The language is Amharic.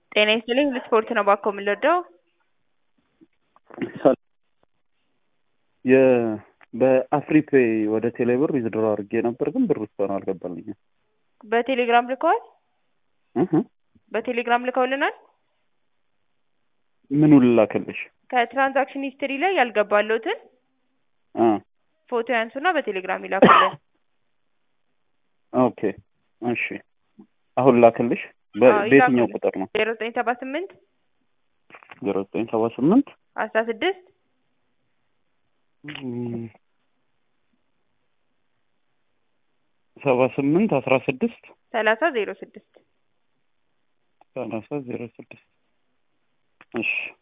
ጤና ይስጥልኝ ለስፖርት ነው ባኮ የምንወደው የ በአፍሪፔይ ወደ ቴሌብር ዊዝድሮ አድርጌ ነበር፣ ግን ብር እስካሁን አልገባልኝም። በቴሌግራም ልከዋል። እህ በቴሌግራም ልከውልናል። ምኑን ልላክልሽ? ከትራንዛክሽን ሂስትሪ ላይ ያልገባለሁትን አ ፎቶ ያንሱና በቴሌግራም ይላኩልን። ኦኬ እሺ። አሁን ላክልሽ። በ- አዎ፣ በየትኛው ይላኩልኝ። ቁጥር ነው? ዜሮ ዘጠኝ ሰባ ስምንት ዜሮ ዘጠኝ ሰባ ስምንት አስራ ስድስት ሰባ ስምንት አስራ ስድስት ሰላሳ ዜሮ ስድስት ሰላሳ ዜሮ ስድስት እሺ